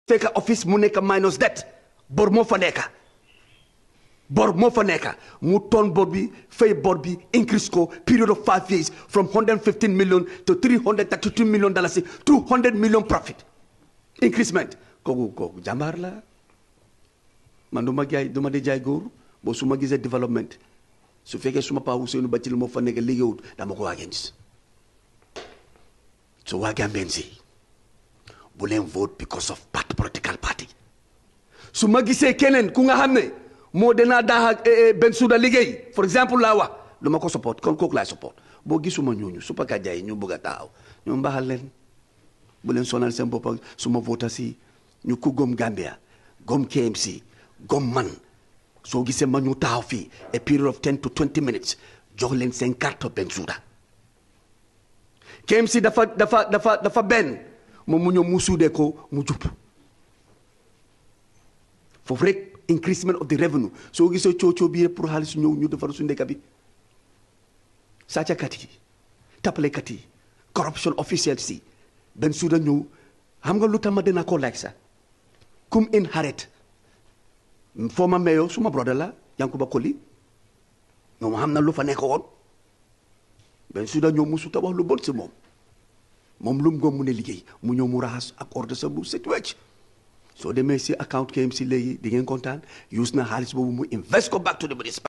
fekk office mu nekk minus debt bor moo fa nekk bor moo fa nekk mu toon bor bi fay bor bi increase ko period of five years from 115 million to 332 million dollars 200 million profit increasement kooku kooku jàmbaar la man du ma jaay du ma di jaay góor boo su ma gisee développement su fekkee suma paa Ousseynou Bathily moo fa nekk liggéeyut dama ko against so waa Gambien si bu leen vote because of party political party su ma gisee keneen ku nga xam ne moo danaa daax Bensouda liggéey for exemple laa wax lu ma ko support kon kooku laay support boo gisuma ñooñu su paka jaay ñu bëgg a taxaw ñu mbaxal leen bu leen sonal seen bopp su ma vote si ñu ku gom Gambia gom KMC gom man soo gisee ma ñu taxaw fii a period of ten to twenty minutes jox leen seen carte Bensouda KMC dafa dafa dafa dafa benn moom mu ñëw mu suudee ko mu jub foofu rek increasement of the revenue soo gisee coocoo bi yëpp pour xaalis ñëw ñu defar su ndeka bi sàccakat yi tappalekat yi corruption officials yi Bensouda ñëw xam nga lu tax ma dina ko like sax kum inherit former mayor suma brother la Yankuba Koli ñoom xam na lu fa nekk woon Bensouda ñëw musu ta wax lu bon si moom moom lu mu gom mu ne liggéey mu ñëw mu raxas ak ordre sa bu set wecc soo demee si account KMC léegi di ngeen kontaan use na xaalis boobu mu invest ko back to the municipal